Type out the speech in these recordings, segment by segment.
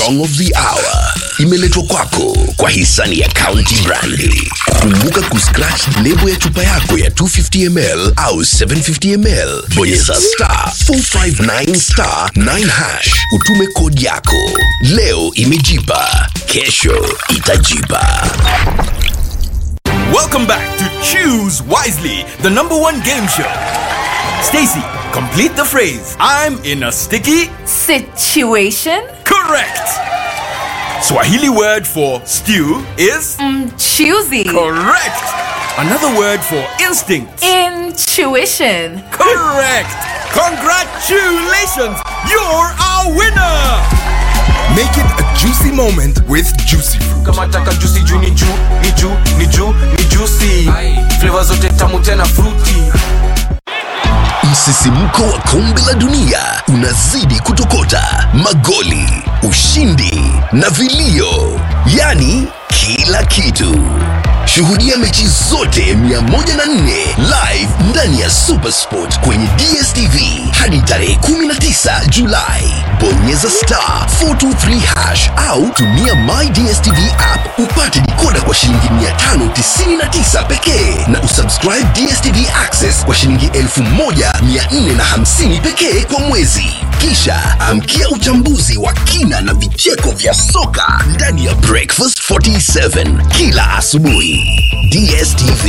song of the hour imeletwa kwako kwa hisani ya County Brandi. Kumbuka kuscratch lebo ya chupa yako ya 250 ml au 750 ml, bonyeza star 459 star 9 hash, utume kodi yako. Leo imejipa, kesho itajipa. Welcome back to Choose Wisely, the number one game show. Stacy, complete the phrase. I'm in a sticky. Situation? Correct. Swahili word for stew is Choosy. correct. Another word for instinct. Intuition. Correct. Congratulations. You're our winner. Make it a juicy moment with Juicy Fruit. kama taka juicy juu ni juu ni juu ni juu ni juicy flavor zote tamu tena fruity Msisimko wa kombe la dunia unazidi kutokota, magoli, ushindi na vilio, yaani kila kitu. Shuhudia mechi zote 104 live ndani ya Supersport kwenye DSTV hadi tarehe 19 Julai. Bonyeza star 423 hash au tumia My DSTV app upate dikoda kwa shilingi 599 pekee na usubscribe DSTV Access kwa shilingi 1450 pekee kwa mwezi. Kisha amkia uchambuzi wa kina na vicheko vya soka ndani ya Breakfast 47 kila asubuhi. DSTV.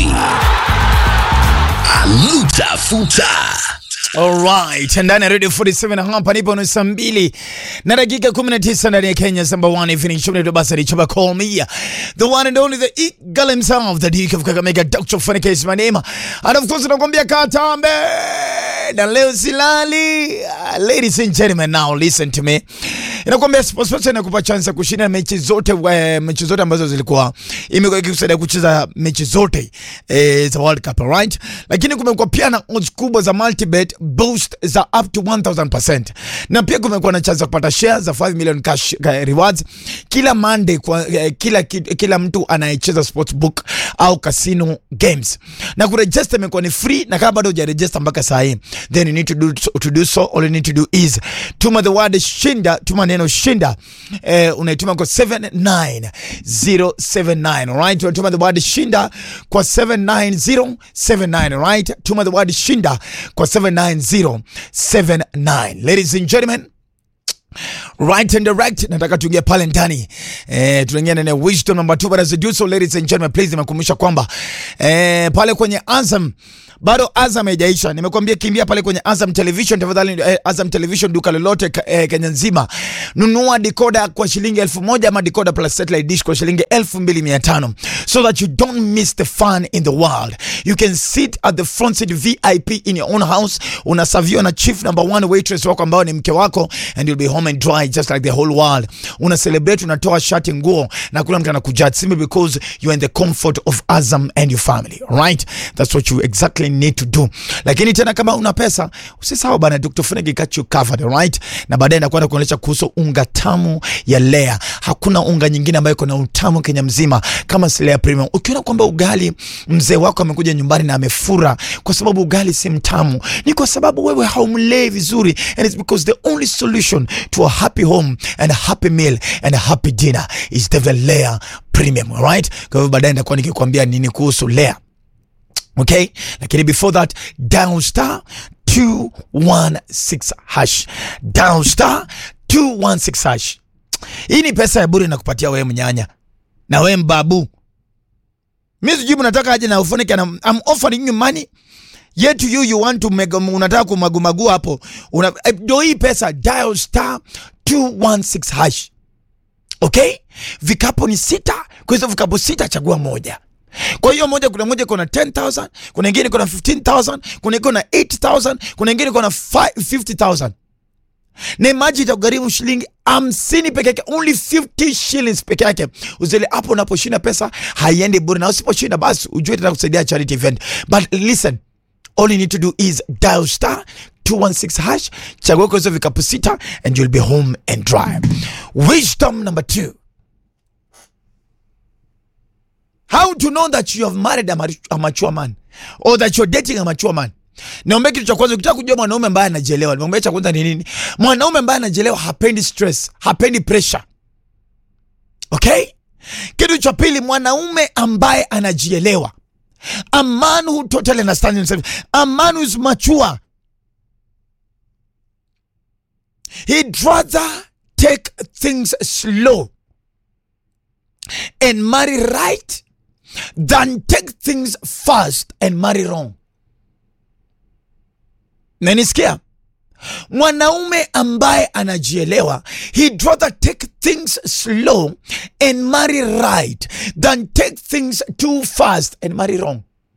Aluta futa. Alright, ndani ya Radio 47 hapa nipo ni saa mbili na dakika 19 ndani ya Kenya number one evening show ndio basi alichoba call me the one and only the eagle himself the Duke of Kakamega Dr. Funike is my name and of course nakwambia katambe na leo silali Uh, ladies and gentlemen now listen to me inakwambia SportPesa inakupa chance ya kushinda mechi zote we, mechi zote ambazo zilikuwa imekuwa ikikusaidia kucheza mechi zote eh, za World Cup right, lakini kumekuwa pia na odds kubwa za multibet boost za up to 1000% na pia kumekuwa na chance ya kupata shares za 5 million cash eh, rewards kila Monday kwa eh, kila ki- kila mtu anayecheza sportsbook au casino games na kuregister imekuwa ni free, na kama bado hujaregister mpaka saa hii then you need to do, to do so all you need to do is tuma the word shinda, tuma neno shinda eh, unaituma kwa 79079 alright, unatuma the word shinda kwa 79079 alright, tuma the word shinda kwa 79079 ladies and gentlemen right and direct nataka tuingie pale ndani eh, tunaingia ndani ya wisdom number 2 but as I do so ladies and gentlemen please nimekumbusha kwamba eh, pale kwenye Azam bado Azam haijaisha. Nimekuambia kimbia pale kwenye Azam Television tafadhali, eh, Azam Television duka lolote ka- eh, Kenya nzima, nunua decoder kwa shilingi elfu moja ama decoder plus satellite dish kwa shilingi elfu mbili mia tano so that you don't miss the fun in the world. You can sit at the front seat VIP in your own house, unasaviwa na chief number one waitress wako ambao ni mke wako and you'll be home and dry just like the whole world. Una celebrate, unatoa shati, nguo na kula mtu anakujudge simply because you are in the comfort of Azam and your family. Right? That's what you exactly need to do. Lakini tena kama una pesa, usisahau bana Dr. Funegi got you covered, right? Na baadaye nakwenda kuonyesha kuhusu unga tamu ya Lea. Hakuna unga nyingine ambayo iko na utamu Kenya mzima kama si Lea Premium. Ukiona kwamba ugali mzee wako amekuja nyumbani na amefura kwa sababu ugali si mtamu, ni kwa sababu wewe haumlei vizuri, and it's because the only solution to a happy home and a happy meal and a happy dinner is the Lea Premium, right? Kwa hivyo baadaye nitakuwa nikikwambia nini kuhusu Lea okay lakini before that down star 216 hash down star 216 hash hii ni pesa ya bure nakupatia wewe mnyanya na wewe mbabu mi sijui mnataka aje na ufunike na I'm offering you money yet you you want to make, unataka kumagumagu hapo una, eh, ndio hii pesa dial star 216 hash okay vikapo ni sita kwa hizo vikapo sita chagua moja kwa hiyo moja kuna moja kuna 10000 kuna ingine kuna 15000 kuna ingine kuna 8000 kuna ingine kuna 50000 na imaji itakugharimu shilingi hamsini peke yake only 50 shillings peke yake uzile hapo unaposhinda pesa haiendi bure na usiposhinda basi ujue tata kusaidia charity event but listen all you need to do is dial star 216 hash chagua kwa hizo vikapu sita and you'll be home and dry wisdom number two how to know that you have married a, mari- a mature man or that you're dating a mature man niombe kitu cha kwanza ukitaka kujua mwanaume ambaye anajielewa niombe cha kwanza ni nini mwanaume ambaye anajielewa hapendi stress hapendi pressure okay kitu cha pili mwanaume ambaye anajielewa a man who totally understands himself a man who is mature he'd rather take things slow and marry right than take things fast and marry wrong nanisikia mwanaume ambaye anajielewa he'd rather take things slow and marry right than take things too fast and marry wrong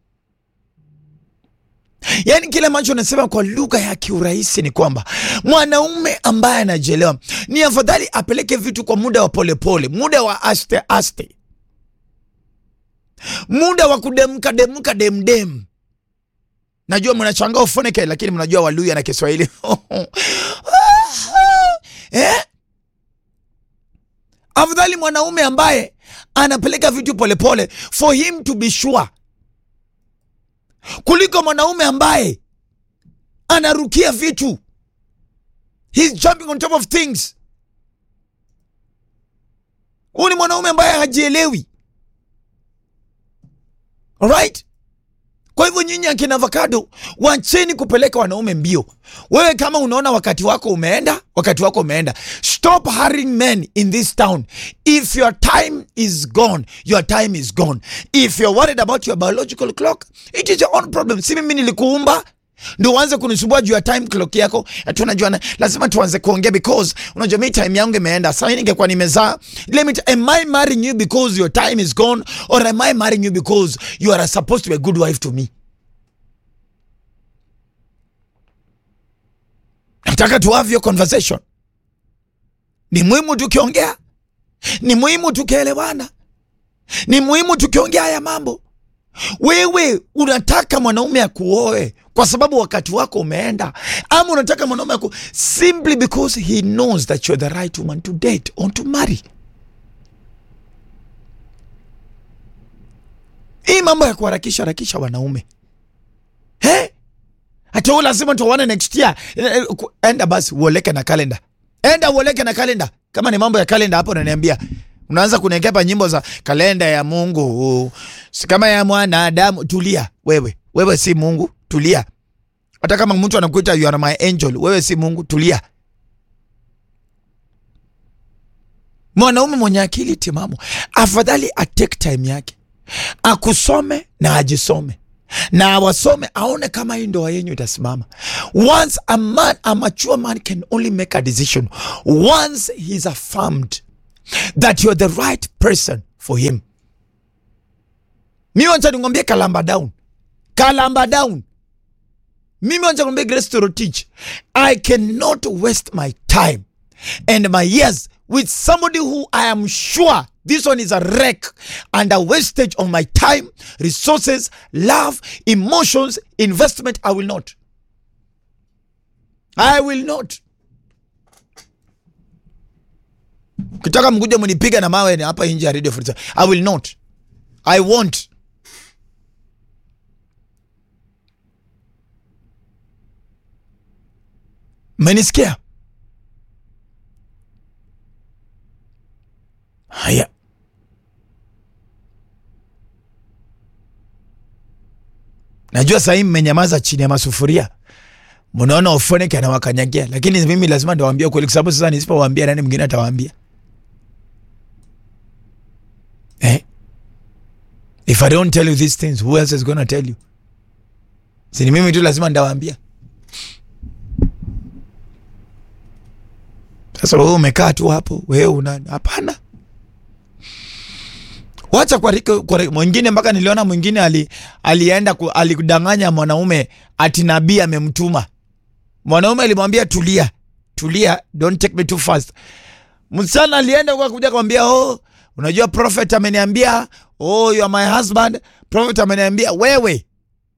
yaani kile ambacho nasema kwa lugha ya kiurahisi ni kwamba mwanaume ambaye anajielewa ni afadhali apeleke vitu kwa muda wa polepole pole, muda wa aste aste muda wa kudemka demka demdem najua mnachangaa ufoneke lakini mnajua waluya na kiswahili eh? afadhali mwanaume ambaye anapeleka vitu polepole for him to be sure kuliko mwanaume ambaye anarukia vitu He's jumping on top of things huyu ni mwanaume ambaye hajielewi alright kwa hivyo nyinyi akina avocado wacheni kupeleka wanaume mbio wewe kama unaona wakati wako umeenda wakati wako umeenda stop hurrying men in this town if your time is gone your time is gone if you're worried about your biological clock it is your own problem si mimi nilikuumba ndio uanze kunisumbua juu ya time clock yako ati unajua na- lazima tuanze kuongea because unajua mi time yangu imeenda sasa hii ningekuwa nimezaa let me t- am i marrying you because your time is gone or am i marrying you because you are supposed to be a good wife to me nataka tu have your conversation ni muhimu tukiongea ni muhimu tukielewana ni muhimu tukiongea haya mambo wewe unataka mwanaume akuoe kwa sababu wakati wako umeenda ama unataka mwanaume aku simply because he knows that you're the right woman to date or to marry hii mambo ya kuharakisha harakisha wanaume hey? hata wewe lazima tuone next year Eh, eh, ku- enda basi uoleke na kalenda enda uoleke na kalenda kama ni mambo ya kalenda hapo unaniambia unaanza kunekepa nyimbo za kalenda ya mungu si kama ya mwanadamu tulia wewe wewe si mungu tulia hata kama mtu anakuita you are my angel wewe si mungu tulia mwanaume mwenye akili timamu afadhali atake time yake akusome na ajisome na awasome aone kama hii ndoa yenyu itasimama once a man a mature man can only make a decision once he's affirmed that you're the right person for him mi wacha ningwambie kalamba down kalamba down mimi wacha nikwambie grace torotich i cannot waste my time and my years with somebody who i am sure this one is a wreck and a wastage of my time resources love emotions investment i will not i will not kitaka mkuja mnipiga na mawe ni hapa nje ya radio Free Time. i will not i won't mmenisikia haya najua sahii mmenyamaza chini ya masufuria mnaona Ofoneke anawakanyagia, lakini mimi lazima ndawaambia kweli, kwa sababu sasa nisipowaambia nani mwingine atawaambia eh? If I don't tell you these things, who else is gonna tell you? Si ni mimi tu lazima ndawaambia. Sasa wewe umekaa tu hapo, wewe una hapana. Wacha kwa, riko- kwa riko- mwingine mpaka niliona mwingine ali, alienda ku, alikudanganya mwanaume ati nabii amemtuma. Mwanaume alimwambia tulia, tulia, don't take me too fast. Msichana alienda kwa kuja kumwambia oh, unajua prophet ameniambia oh, you are my husband. Prophet ameniambia wewe.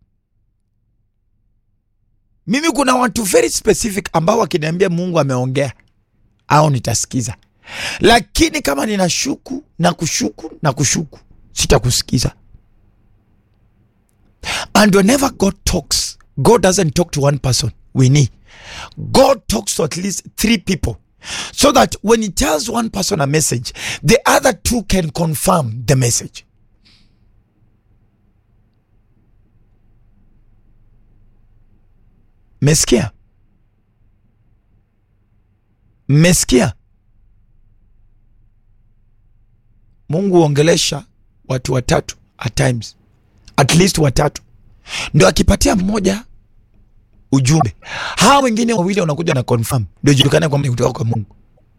Mimi kuna watu very specific ambao wakiniambia Mungu ameongea au nitasikiza, lakini kama ninashuku na kushuku na kushuku sitakusikiza. And whenever God talks, God doesn't talk to one person. We need. God talks to at least three people so that when he tells one person a message the other two can confirm the message mmesikia mmesikia mungu huongelesha watu watatu at times at least watatu ndio akipatia mmoja ujumbe hawa wengine wawili wanakuja na confirm ndio julikane kwamba ni kutoka kwa mungu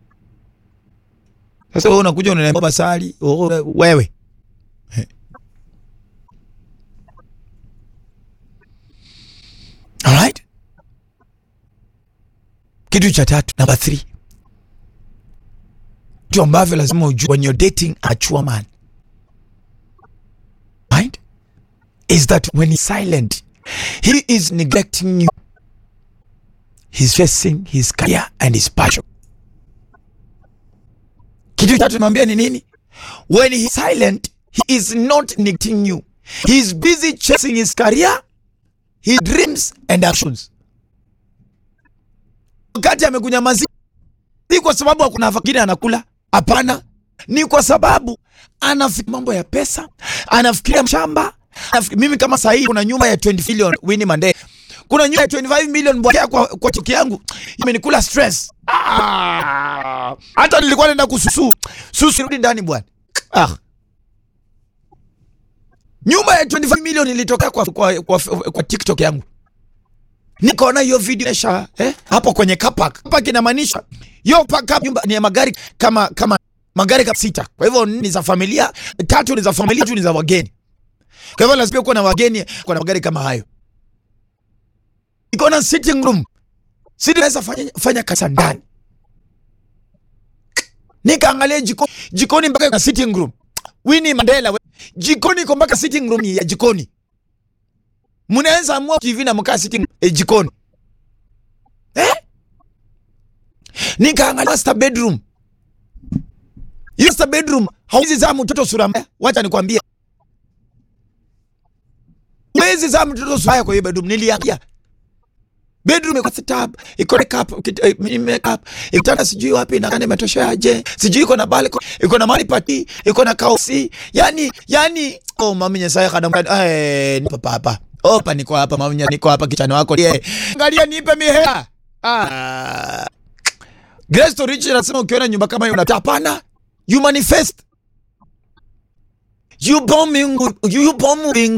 sasa wewe unakuja unaniambia basali oh, wewe Eh. Alright? kitu cha tatu number three vitu ambavyo lazima ujue when you're dating a mature man right is that when he's silent he is neglecting you he's facing his career and his passion kitu cha tatu nimwambia ni nini when he's silent he is not neglecting you he is busy chasing his career his dreams and actions wakati amekunyamazia si kwa sababu hakuna fakiri anakula hapana ni kwa sababu anafikiria mambo ya pesa anafikiria shamba anafikiria, mimi kama sahii kuna nyumba ya 20 million Winnie Mandela kuna nyumba ya 25 million bwana kwa, kwa chiki yangu imenikula stress ah, hata nilikuwa naenda kususu susu rudi ndani bwana ah. nyumba ya 25 million ilitokea kwa, kwa, kwa, kwa TikTok yangu nikaona hiyo video nesha eh, hapo kwenye kapak kapak inamaanisha hiyo paka nyumba ni ya magari kama kama magari kama sita kwa hivyo ni za familia tatu ni za familia tatu ni za wageni kwa hivyo lazima kuwa na wageni kwa na magari kama hayo iko na sitting room sisi naweza fanya, fanya kasa ndani nikaangalia jikoni jikoni mpaka na sitting room Winnie Mandela we. jikoni iko mpaka sitting room ya jikoni mnaweza amua TV na mkaa sitting eh, jikoni eh? Nikaangalia master bedroom, hiyo master bedroom hauwezi zaa mtoto sura mbaya. Wacha nikwambie, huwezi zaa mtoto sura mbaya kwa hiyo bedroom. Niliangalia bedroom iko setup, iko makeup, kit- eh, mini makeup, ikitanda sijui wapi na kani imetoshaje, sijui iko na balcony, iko na mali pati, iko na kausi, yani yani, oh mami nyesaye kadam eh, nipo hapa opa, niko hapa mami, nye- niko hapa kichani wako yeah. Angalia, nipe mihela ah. Grace to Rich anasema ukiona nyumba kama hiyo unataka, hapana, you manifest you bombing you bombing